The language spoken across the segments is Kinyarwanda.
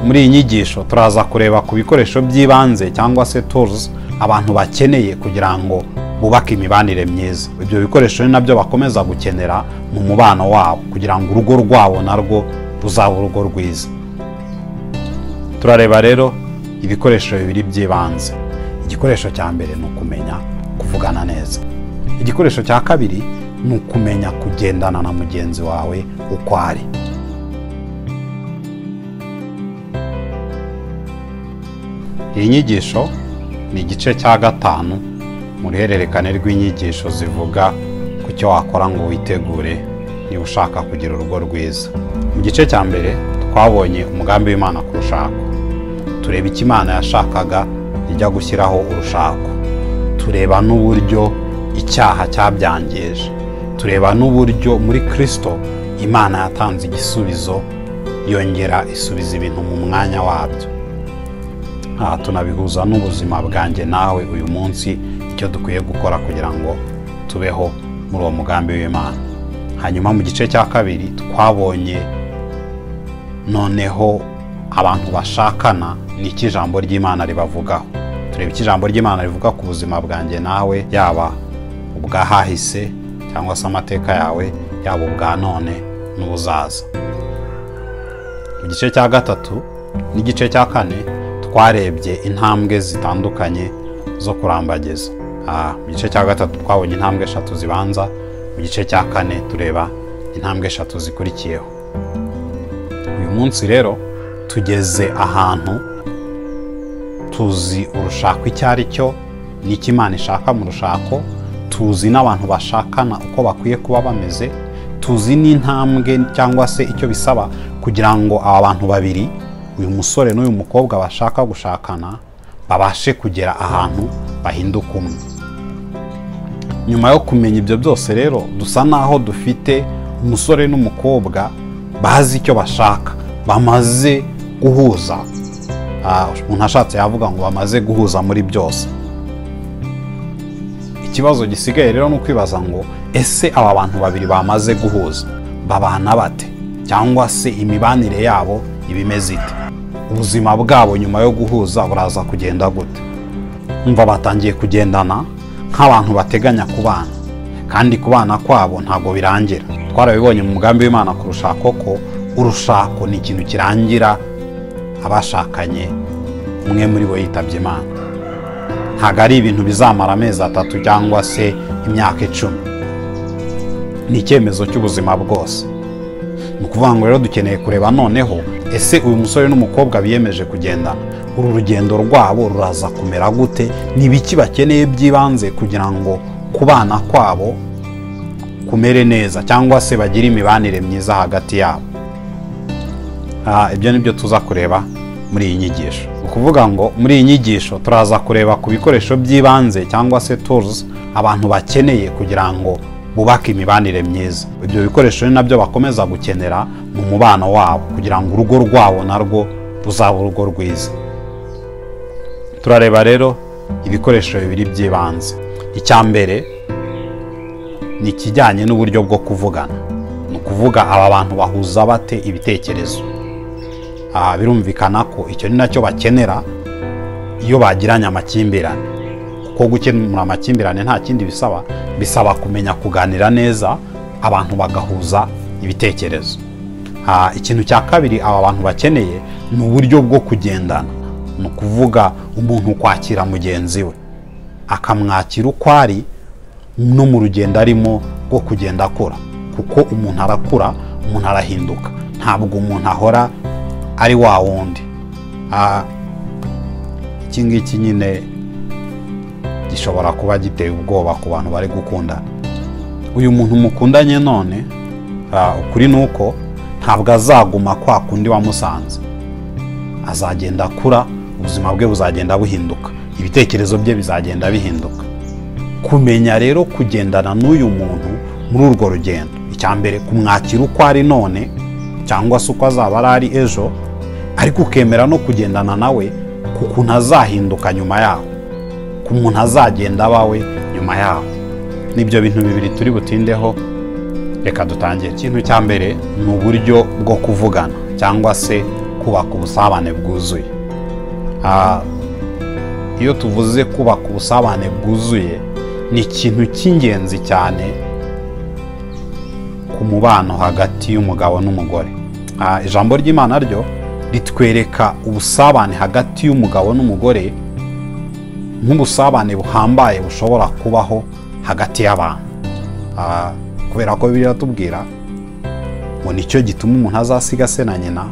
muri iyi nyigisho turaza kureba ku bikoresho by'ibanze cyangwa se turuzi abantu bakeneye kugira ngo bubake imibanire myiza ibyo bikoresho ni nabyo bakomeza gukenera mu mubano wabo kugira ngo urugo rwabo narwo ruzaba urugo rwiza turareba rero ibikoresho bibiri by'ibanze igikoresho cya mbere ni ukumenya kuvugana neza igikoresho cya kabiri ni ukumenya kugendana na mugenzi wawe uko ari iyi nyigisho ni igice cya gatanu mu ruhererekane rw'inyigisho zivuga ku cyo wakora ngo witegure niba ushaka kugira urugo rwiza mu gice cya mbere twabonye umugambi w'imana ku rushako tureba icyo imana yashakaga ijya gushyiraho urushako tureba n'uburyo icyaha cyabyangije tureba n'uburyo muri kirisito imana yatanze igisubizo yongera isubiza ibintu mu mwanya wabyo aha tunabihuza n'ubuzima bwanjye nawe uyu munsi icyo dukwiye gukora kugira ngo tubeho muri uwo mugambi w'imana hanyuma mu gice cya kabiri twabonye noneho abantu bashakana ni iki ijambo ry'imana ribavugaho tureba icyo ijambo ry'imana rivuga ku buzima bwanjye nawe yaba ubwahahise cyangwa se amateka yawe yaba ubwa none n'ubuzaza mu gice cya gatatu n'igice cya kane twarebye intambwe zitandukanye zo kurambagiza aha mu gice cya gatatu twabonye intambwe eshatu zibanza mu gice cya kane tureba intambwe eshatu zikurikiyeho uyu munsi rero tugeze ahantu tuzi urushako icyo ari cyo n'icyo imana ishaka mu rushako tuzi n'abantu bashakana uko bakwiye kuba bameze tuzi n'intambwe cyangwa se icyo bisaba kugira ngo aba bantu babiri uyu musore n'uyu mukobwa bashaka gushakana babashe kugera ahantu bahinduka umwe nyuma yo kumenya ibyo byose rero dusa n'aho dufite umusore n'umukobwa bazi icyo bashaka bamaze guhuza umuntu ashatse yavuga ngo bamaze guhuza muri byose ikibazo gisigaye rero ni ukwibaza ngo ese aba bantu babiri bamaze guhuza babana bate cyangwa se imibanire yabo iba imeze ite ubuzima bwabo nyuma yo guhuza buraza kugenda gute umva batangiye kugendana nk'abantu bateganya kubana kandi kubana kwabo ntabwo birangira twarabibonye mu mugambi w'imana ku rushako ko urushako ni ikintu kirangira abashakanye umwe muri bo yitabye imana ntabwo ari ibintu bizamara amezi atatu cyangwa se imyaka icumi ni icyemezo cy'ubuzima bwose ni ukuvuga ngo rero dukeneye kureba noneho ese uyu musore n'umukobwa biyemeje kugendana uru rugendo rwabo ruraza kumera gute ni ibiki bakeneye by'ibanze kugira ngo kubana kwabo kumere neza cyangwa se bagire imibanire myiza hagati yabo ibyo ni byo tuza kureba muri iyi nyigisho ni ukuvuga ngo muri iyi nyigisho turaza kureba ku bikoresho by'ibanze cyangwa se turuzi abantu bakeneye kugira ngo bubake imibanire myiza ibyo bikoresho ni nabyo bakomeza gukenera mu mubano wabo kugira ngo urugo rwabo narwo ruzaba urugo rwiza turareba rero ibikoresho bibiri by'ibanze icya mbere ni ikijyanye n'uburyo bwo kuvugana ni ukuvuga aba bantu bahuza bate ibitekerezo aha birumvikana ko icyo ni nacyo bakenera iyo bagiranye amakimbirane kuko gukemura amakimbirane nta kindi bisaba bisaba kumenya kuganira neza abantu bagahuza ibitekerezo ikintu cya kabiri aba bantu bakeneye ni uburyo bwo kugendana ni ukuvuga umuntu kwakira mugenzi we akamwakira uko ari no mu rugendo arimo rwo kugenda akura kuko umuntu arakura umuntu arahinduka ntabwo umuntu ahora ari wa wundi iki ngiki nyine gishobora kuba giteye ubwoba ku bantu bari gukundana uyu muntu mukundanye none ukuri ni uko ntabwo azaguma kwa kundi wamusanze azagenda akura ubuzima bwe buzagenda buhinduka ibitekerezo bye bizagenda bihinduka kumenya rero kugendana n'uyu muntu muri urwo rugendo icya mbere kumwakira uko ari none cyangwa se uko azaba ari ejo ariko ukemera no kugendana nawe ku kuntu azahinduka nyuma yaho umuntu azagenda abawe nyuma yaho n'ibyo bintu bibiri turi butindeho reka dutangire ikintu cya mbere ni uburyo bwo kuvugana cyangwa se kubaka ubusabane bwuzuye Ah, iyo tuvuze kubaka ubusabane bwuzuye ni ikintu cy'ingenzi cyane ku mubano hagati y'umugabo n'umugore Ah, ijambo ry'imana ryo ritwereka ubusabane hagati y'umugabo n'umugore nk'ubusabane buhambaye bushobora kubaho hagati y'abantu Ah, kubera ko bibiliya tubwira ngo nicyo gituma umuntu azasiga se na nyina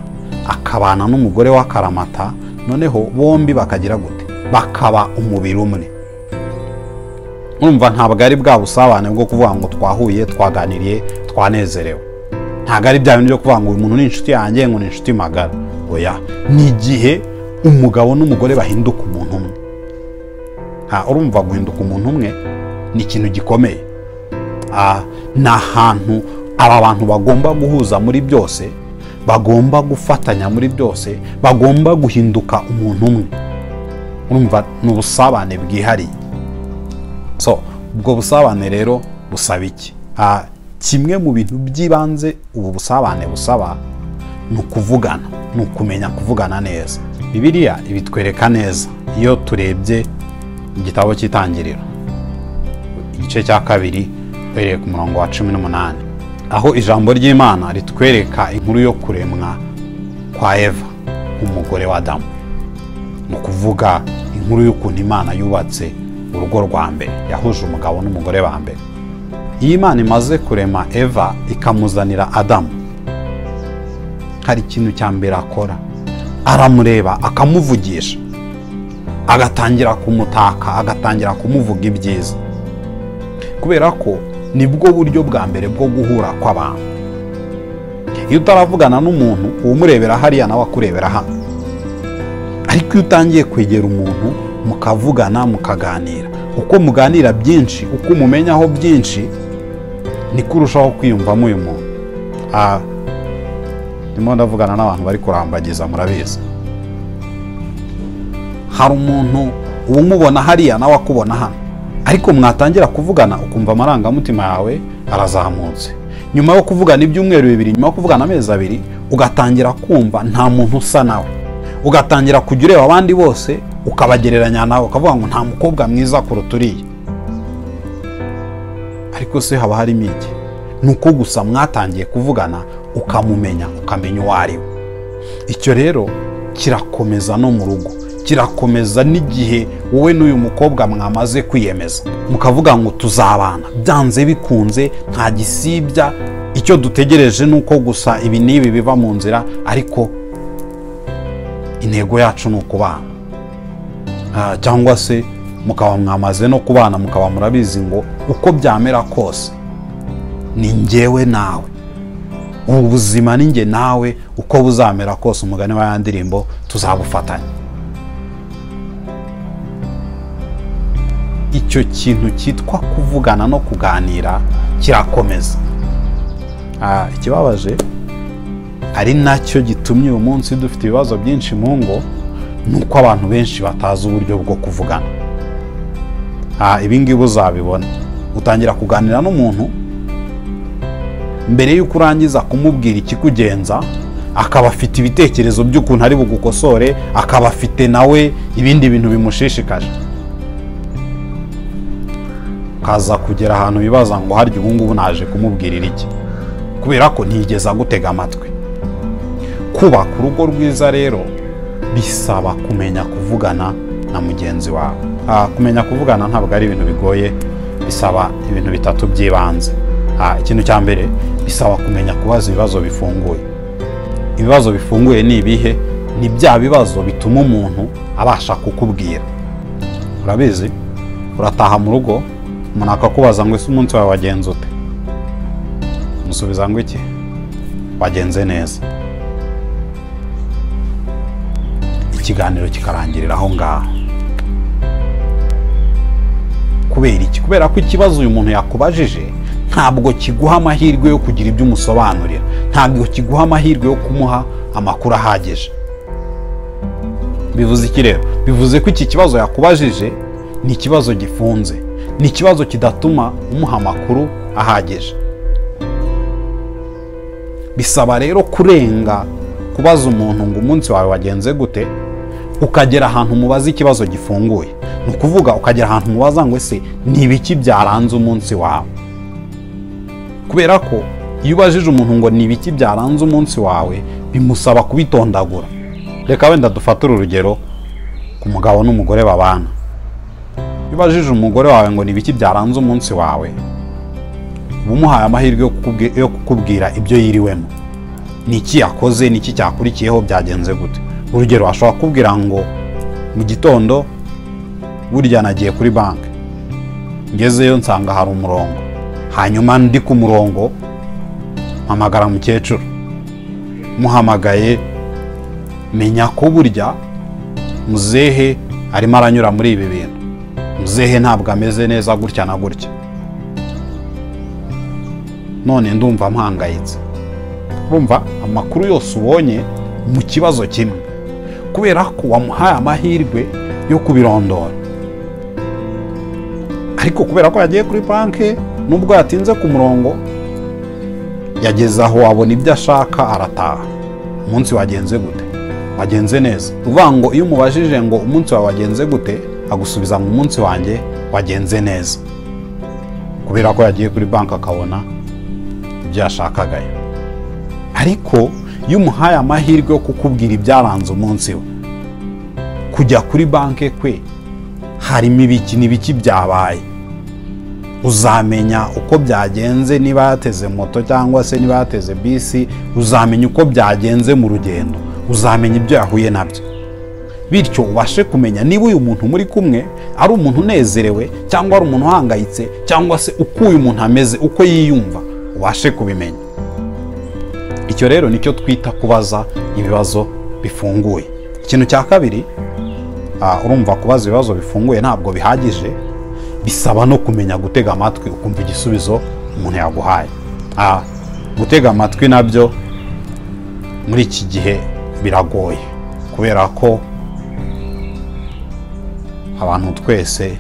akabana n'umugore w'akaramata noneho bombi bakagira gute bakaba umubiri umwe urumva ntabwo ari bwa busabane bwo kuvuga ngo twahuye twaganiriye twanezerewe ntabwo ari bya bintu byo kuvuga ngo uyu muntu ni inshuti yanjye ngo ni inshuti magara oya ni igihe umugabo n'umugore bahinduka umuntu umwe Ha, urumva guhinduka umuntu umwe ni ikintu gikomeye Ah, ni ahantu aba bantu bagomba guhuza muri byose bagomba gufatanya muri byose bagomba guhinduka umuntu umwe urumva ni ubusabane bwihariye so ubwo busabane rero busaba iki Ah, kimwe mu bintu by'ibanze ubu busabane busaba ni ukuvugana ni ukumenya kuvugana neza bibiliya ibitwereka neza iyo turebye igitabo cy'itangiriro igice cya kabiri uhereye ku murongo wa cumi n'umunani aho ijambo ry'imana ritwereka inkuru yo kuremwa kwa eva umugore wa adamu ni ukuvuga inkuru y'ukuntu imana yubatse urugo rwa mbere yahuje umugabo n'umugore ba mbere iyo imana imaze kurema eva ikamuzanira adamu hari ikintu cya mbere akora aramureba akamuvugisha agatangira kumutaka agatangira kumuvuga ibyiza kubera ko nibwo buryo bwa mbere bwo guhura kw'abantu iyo utaravugana n'umuntu umurebera hariya nawe akurebera hano ariko iyo utangiye kwegera umuntu mukavugana mukaganira uko muganira byinshi uko umumenyaho byinshi niko urushaho kwiyumvamo uyu muntu Ah, ndimo ndavugana n'abantu bari kurambagiza murabizi hari umuntu uba umubona hariya nawe akubona hano ariko mwatangira kuvugana ukumva amarangamutima yawe arazamutse nyuma yo kuvugana ibyumweru bibiri nyuma yo kuvugana amezi abiri ugatangira kumva nta muntu usa nawe ugatangira kujya ureba abandi bose ukabagereranya nawe ukavuga ngo nta mukobwa mwiza kuruta uriya ariko se haba harimo iki ni uko gusa mwatangiye kuvugana ukamumenya ukamenya uwo ari we icyo rero kirakomeza no mu rugo kirakomeza n'igihe wowe n'uyu mukobwa mwamaze kwiyemeza mukavuga ngo tuzabana byanze bikunze nta gisibya icyo dutegereje ni uko gusa ibi n'ibi biva mu nzira ariko intego yacu ni ukubana Ah, cyangwa se mukaba mwamaze no kubana mukaba murabizi ngo uko byamera kose ni njyewe nawe ubu buzima ni njye nawe uko buzamera kose umugani wa ya ndirimbo tuzabufatanya icyo kintu cyitwa kuvugana no kuganira kirakomeza Ah, ikibabaje ari nacyo gitumye uyu munsi dufite ibibazo byinshi mu ngo ni uko abantu benshi batazi uburyo bwo kuvugana Ah, ibi ngibi uzabibona utangira kuganira n'umuntu mbere y'uko urangiza kumubwira ikikugenza akaba afite ibitekerezo by'ukuntu ari bugukosore akaba afite nawe ibindi bintu bimushishikaje ukaza kugera ahantu bibaza ngo harya ubu ngubu naje kumubwirira iki kubera ko ntigeze agutega amatwi kubaka urugo rwiza rero bisaba kumenya kuvugana na mugenzi wawe Ah, kumenya kuvugana ntabwo ari ibintu bigoye bisaba ibintu bitatu by'ibanze Ah, ikintu cya mbere bisaba kumenya kubaza ibibazo bifunguye ibibazo bifunguye ni ibihe ni bya bibazo bituma umuntu abasha kukubwira urabizi urataha mu rugo umuntu akakubaza ngo ese umunsi wawe wagenze ute umusubiza ngo iki wagenze neza ikiganiro kikarangirira aho ngaho kubera iki kubera ko ikibazo uyu muntu yakubajije ntabwo kiguha amahirwe yo kugira ibyo umusobanurira ntabwo kiguha amahirwe yo kumuha amakuru ahagije bivuze iki rero bivuze ko iki kibazo yakubajije ni ikibazo gifunze ni ikibazo kidatuma umuha amakuru ahagije bisaba rero kurenga kubaza umuntu ngo umunsi wawe wagenze gute ukagera ahantu umubaza ikibazo gifunguye ni ukuvuga ukagera ahantu umubaza ngo ese ni ibiki byaranze umunsi wawe kubera ko iyo ubajije umuntu ngo ni ibiki byaranze umunsi wawe bimusaba kubitondagura reka wenda dufatire urugero ku mugabo n'umugore babana iyo ubajije umugore wawe ngo ni ibiki byaranze umunsi wawe uba umuhaye amahirwe yo kukubwi- yo kukubwira ibyo yiriwemo ni iki yakoze ni iki cyakurikiyeho byagenze gute urugero ashobora kukubwira ngo mu gitondo burya nagiye kuri banki ngezeyo nsanga hari umurongo hanyuma ndi ku murongo mpamagara mukecuru muhamagaye menya ko burya muzehe arimo aranyura muri ibi bintu muzehe ntabwo ameze neza gutya na gutya none ndumva mpangayitse urumva amakuru yose ubonye mu kibazo kimwe kubera ko wamuhaye amahirwe yo kubirondora ariko kubera ko yagiye kuri banki nubwo yatinze ku murongo yageze aho abona ibyo ashaka arataha umunsi wagenze gute wagenze neza uvuga ngo iyo umubajije ngo umunsi wawe wagenze gute agusubiza ngo umunsi wanjye wagenze neza kubera ko yagiye kuri banki akabona ibyo yashakagayo ariko iyo umuhaye amahirwe yo kukubwira ibyaranze umunsi we kujya kuri banki kwe harimo ibiki n'ibiki byabaye uzamenya uko byagenze niba yateze moto cyangwa se niba yateze bisi uzamenya uko byagenze mu rugendo uzamenya ibyo yahuye nabyo bityo ubashe kumenya niba uyu muntu muri kumwe ari umuntu unezerewe cyangwa ari umuntu uhangayitse cyangwa se uko uyu muntu ameze uko yiyumva ubashe kubimenya icyo rero nicyo twita kubaza ibibazo bifunguye ikintu cya kabiri ah, urumva kubaza ibibazo bifunguye ntabwo bihagije bisaba no kumenya gutega amatwi ukumva igisubizo umuntu yaguhaye Ah, gutega amatwi nabyo muri iki gihe biragoye kubera ko abantu twese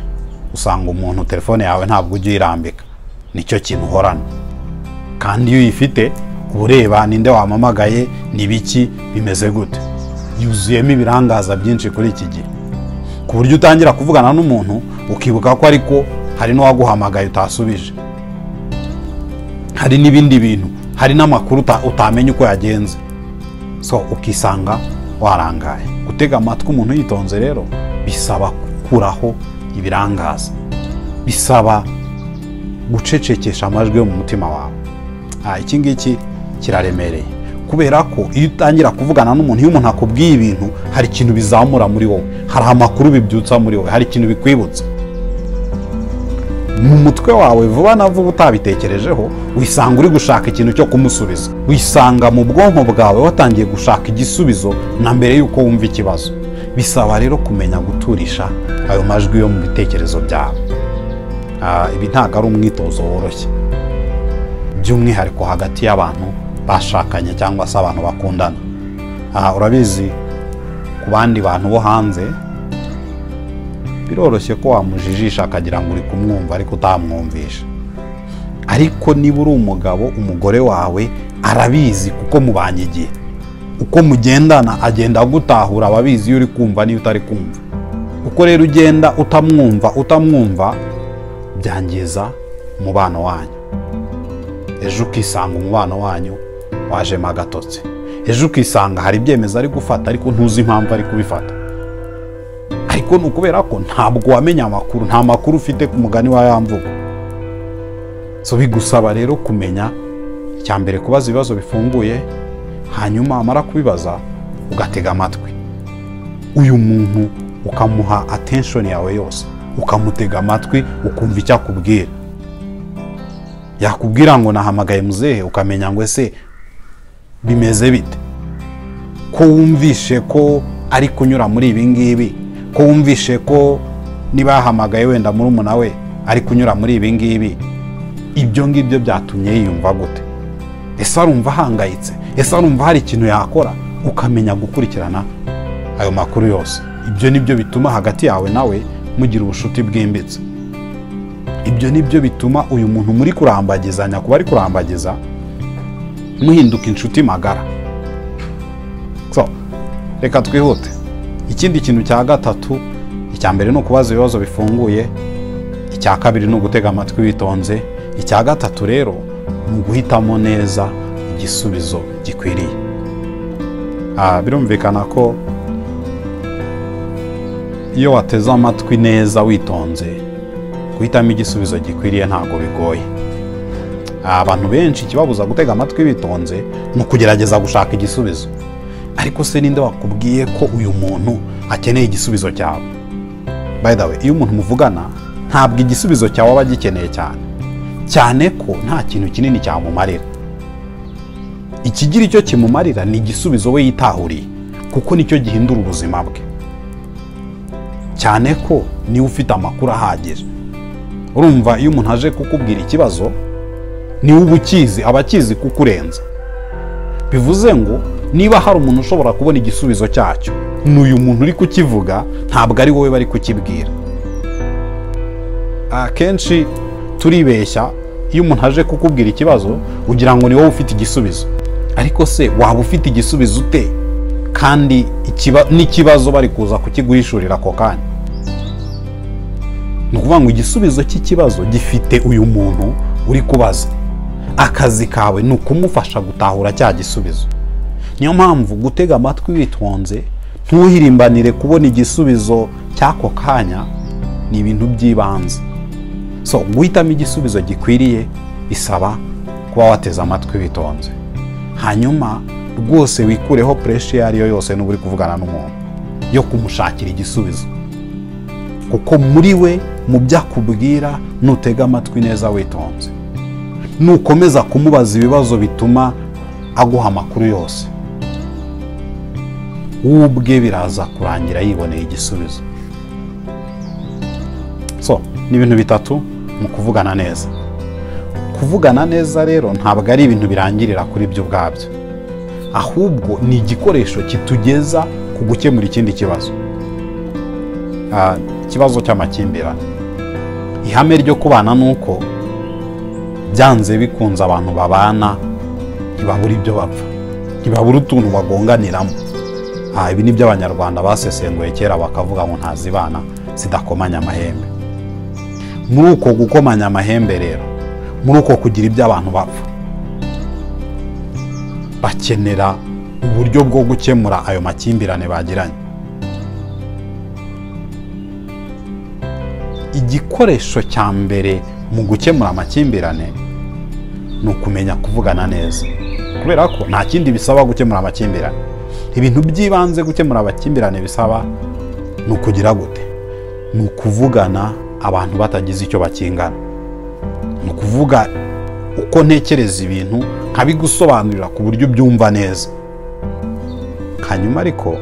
usanga umuntu telefone yawe ntabwo ujya uyirambika nicyo kintu uhorana kandi iyo uyifite uba ureba ninde wamamagaye ni biki bimeze gute yuzuyemo ibirangaza byinshi kuri iki gihe ku buryo utangira kuvugana n'umuntu ukibuka ko ariko hari n'uwaguhamagaye utasubije hari n'ibindi bintu hari n'amakuru uta- utamenya uko yagenze so ukisanga warangaye gutega amatwi umuntu yitonze rero bisaba gukuraho ibirangaza bisaba gucecekesha amajwi yo mu mutima wawe Ah, iki ngiki kiraremereye kubera ko iyo utangira kuvugana n'umuntu iyo umuntu akubwiye ibintu hari ikintu bizamura muri wowe hari amakuru bibyutsa muri wowe hari ikintu bikwibutsa mu mutwe wawe vuba na vuba utabitekerejeho wisanga uri gushaka ikintu cyo kumusubiza wisanga mu bwonko bwawe watangiye gushaka igisubizo na mbere y'uko wumva ikibazo bisaba rero kumenya guturisha ayo majwi yo mu bitekerezo byawe Ah, ibi ntabwo ari umwitozo woroshye by'umwihariko hagati y'abantu bashakanye cyangwa se abantu bakundana aha urabizi ku bandi bantu bo hanze biroroshye ko wamujijisha akagira ngo uri kumwumva ariko utamwumvisha ariko niba uri umugabo umugore wawe arabizi kuko mubanye igihe uko mugendana agenda agutahura ababizi iyo uri kumva n'iyo utari kumva uko rero ugenda utamwumva utamwumva byangiza umubano wanyu ejo ukisanga umubano wanyu wajemo agatotsi ejo ukisanga hari ibyemezo ari gufata ariko ntuzi impamvu ari kubifata ariko ni ukubera ko ntabwo wamenya amakuru nta makuru ufite ku mugani wa ya mvugo so bigusaba rero kumenya icya mbere kubaza ibibazo bifunguye hanyuma wamara kubibaza ugatega amatwi uyu muntu ukamuha attention yawe yose ukamutega amatwi ukumva icyo akubwira yakubwira ngo nahamagaye muzehe ukamenya ngo ese bimeze bite ko wumvishe ko ari kunyura muri ibi ngibi ko wumvishe ko niba yahamagaye wenda murumuna we ari kunyura muri ibi ngibi ibyo ngibyo byatumye yiyumva gute ese arumva ahangayitse ese arumva hari ikintu yakora ukamenya gukurikirana ayo makuru yose ibyo ni byo bituma hagati yawe nawe mugira ubucuti bwimbitse ibyo ni byo bituma uyu muntu muri kurambagizanya kuba ari kurambagiza muhinduka inshuti magara reka twihute ikindi kintu cya gatatu icya mbere ni ukubaza ibibazo bifunguye icya kabiri ni ugutega amatwi witonze icya gatatu rero ni uguhitamo neza igisubizo gikwiriye Ah, birumvikana ko iyo wateze amatwi neza witonze guhitamo igisubizo gikwiriye ntabwo bigoye Ah, abantu benshi ikibabuza gutega amatwi bitonze ni ukugerageza gushaka igisubizo ariko se ninde wakubwiye ko uyu muntu akeneye igisubizo cyawe by the way iyo umuntu muvugana ntabwo igisubizo cyawe aba agikeneye cyane cyane ko nta kintu kinini cyamumarira ikigira icyo kimumarira ni igisubizo we yitahuriye kuko nicyo gihindura ubuzima bwe cyane ko niwe ufite amakuru ahagije urumva iyo umuntu aje kukubwira ikibazo niwe uba ukizi aba akizi kuko urenza bivuze ngo niba hari umuntu ushobora kubona igisubizo cyacyo ni uyu muntu uri kukivuga ntabwo ari wowe bari kukibwira akenshi turibeshya iyo umuntu aje kukubwira ikibazo ugira ngo ni wowe ufite igisubizo ariko se waba ufite igisubizo ute kandi ikiba- n'ikibazo bari kuza kukigurishurira ako kanya ni ukuvuga ngo igisubizo cy'ikibazo gifite uyu muntu uri kubaza akazi kawe ni ukumufasha gutahura cya gisubizo niyo mpamvu gutega amatwi witonze ntuhirimbanire kubona igisubizo cy'ako kanya ni ibintu by'ibanze so guhitamo igisubizo gikwiriye bisaba kuba wateze amatwi witonze hanyuma rwose wikureho pureshi iyo ari yo yose n'uba uri kuvugana n'umuntu yo kumushakira igisubizo kuko muri we mu byo akubwira nutega amatwi neza witonze nukomeza kumubaza ibibazo bituma aguha amakuru yose we ubwe biraza kurangira yiboneye igisubizo so ni ibintu bitatu mu kuvugana neza kuvugana neza rero ntabwo ari ibintu birangirira kuri byo ubwabyo ahubwo ni igikoresho kitugeza ku gukemura ikindi kibazo Ah, ikibazo cy'amakimbirane ihame ryo kubana ni uko byanze bikunze abantu babana ntibabura ibyo bapfa ntibabura utuntu bagonganiramo Ah, ibi ni byo abanyarwanda basesenguye kera bakavuga ngo ntazibana zidakomanya amahembe muri uko gukomanya amahembe rero muri uko kugira ibyo abantu bapfa bakenera uburyo bwo gukemura ayo makimbirane bagiranye igikoresho cya mbere mu gukemura amakimbirane ni ukumenya kuvugana neza kubera ko nta kindi bisaba gukemura amakimbirane ibintu by'ibanze gukemura amakimbirane bisaba ni ukugira gute ni ukuvugana abantu batagize icyo bakingana ni ukuvuga uko ntekereza ibintu nkabigusobanurira ku buryo ubyumva neza hanyuma ariko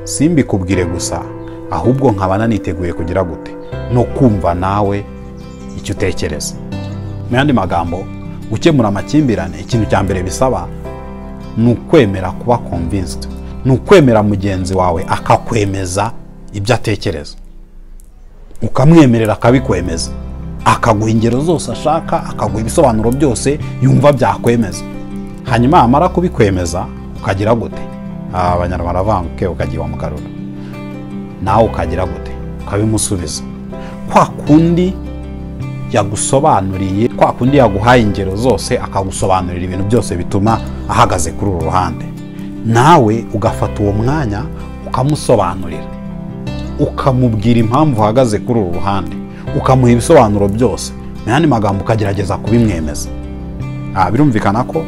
simbikubwire gusa ahubwo nkaba naniteguye kugira gute no kumva nawe icyo utekereza mu yandi magambo gukemura amakimbirane ikintu cya mbere bisaba ni ukwemera kuba convinced ni ukwemera mugenzi wawe akakwemeza ibyo atekereza ukamwemerera akabikwemeza akaguha ingero zose ashaka akaguha ibisobanuro byose yumva byakwemeza hanyuma yamara kubikwemeza ukagira gute Ah, abanyarwanda bavuga ngo ukagiye wamugarura nawe ukagira gute ukabimusubiza kwa kundi yagusobanuriye kwa kundi yaguhaye ingero zose akagusobanurira ibintu byose bituma ahagaze kuri uru ruhande nawe ugafata uwo mwanya ukamusobanurira ukamubwira impamvu uhagaze kuri uru ruhande ukamuha ibisobanuro byose mu yandi magambo ukagerageza kubimwemeza Ah, birumvikana ko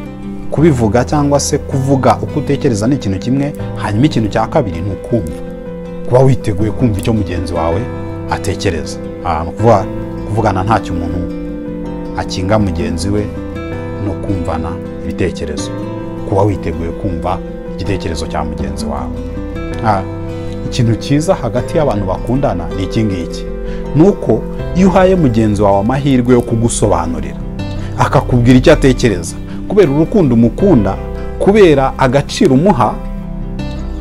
kubivuga cyangwa se kuvuga uko utekereza ni ikintu kimwe hanyuma ikintu cya kabiri ni ukumva kuba witeguye kumva icyo mugenzi wawe atekereza Ah, ni ukuvuga kuvugana ntacyo umuntu akinga mugenzi we no kumvana ibitekerezo kuba witeguye kumva igitekerezo cya mugenzi wawe Ah, ikintu cyiza hagati y'abantu bakundana ni iki ngiki ni uko iyo uhaye mugenzi wawe amahirwe yo kugusobanurira akakubwira icyo atekereza kubera urukundo umukunda kubera agaciro umuha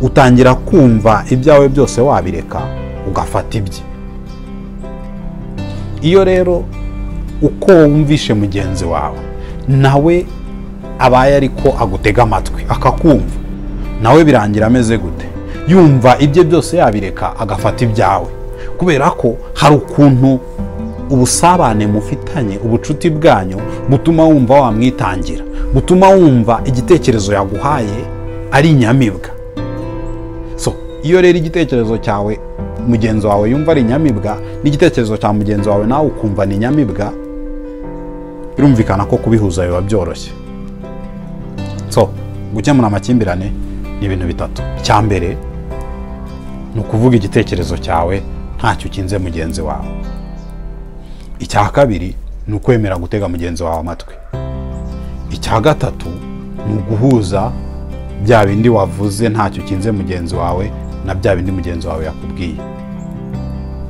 utangira kumva ibyawe byose wabireka ugafata ibye iyo rero uko wumvishe mugenzi wawe nawe abaye ariko agutega amatwi akakumva nawe birangira ameze gute yumva ibye byose yabireka agafata ibyawe kubera ko hari ukuntu ubusabane mufitanye ubucuti bwanyu butuma wumva wamwitangira butuma wumva igitekerezo yaguhaye ari inyamibwa so iyo rero igitekerezo cyawe mugenzi wawe yumva ari inyamibwa n'igitekerezo cya mugenzi wawe nawe ukumva ni inyamibwa birumvikana ko kubihuza biba byoroshye so gukemura amakimbirane ni ibintu bitatu icya mbere ni ukuvuga igitekerezo cyawe ntacyo ukinze mugenzi wawe icya kabiri ni ukwemera gutega mugenzi wawe amatwi icya gatatu ni uguhuza bya bindi wavuze ntacyo ukinze mugenzi wawe na bya bindi mugenzi wawe yakubwiye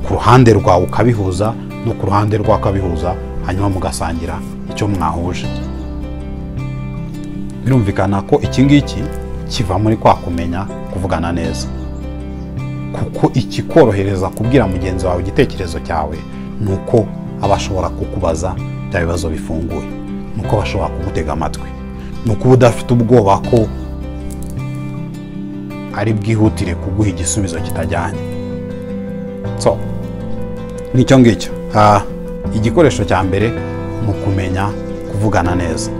ku ruhande rwawe ukabihuza no ku ruhande rwe akabihuza hanyuma mugasangira icyo mwahuje birumvikana ko iki ngiki kiva muri kwa kumenya kuvugana neza kuko ikikorohereza kubwira mugenzi wawe igitekerezo cyawe ni uko aba ashobora kukubaza bya bibazo bifunguye ni uko bashobora kugutega amatwi ni uko uba udafite ubwoba ko ari bwihutire kuguha igisubizo kitajyanye so nicyo ngicyo Ah, igikoresho cya mbere ni ukumenya kuvugana neza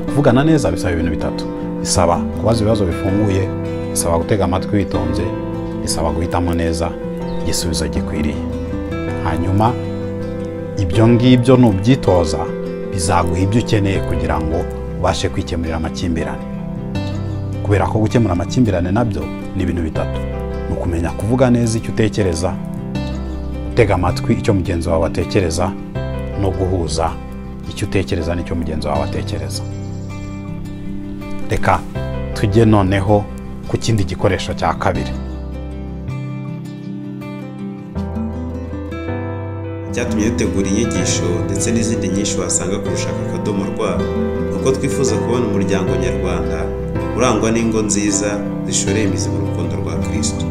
kuvugana neza bisaba ibintu bitatu bisaba kubaza ibibazo bifunguye bisaba gutega amatwi witonze bisaba guhitamo neza igisubizo gikwiriye hanyuma ibyo ngibyo nubyitoza bizaguha ibyo ukeneye kugira ngo ubashe kwikemurira amakimbirane kubera ko gukemura amakimbirane nabyo ni ibintu bitatu ni ukumenya kuvuga neza icyo utekereza gutega amatwi icyo mugenzi wawe atekereza no guhuza icyo utekereza n'icyo mugenzi wawe atekereza reka tujye noneho ku kindi gikoresho cya kabiri cyatumye dutegura inyigisho ndetse n'izindi nyinshi wasanga ku rushaka akadomo rwa uko twifuza kubona umuryango nyarwanda urangwa n'ingo nziza zishoreye imizi mu rukundo rwa kirisito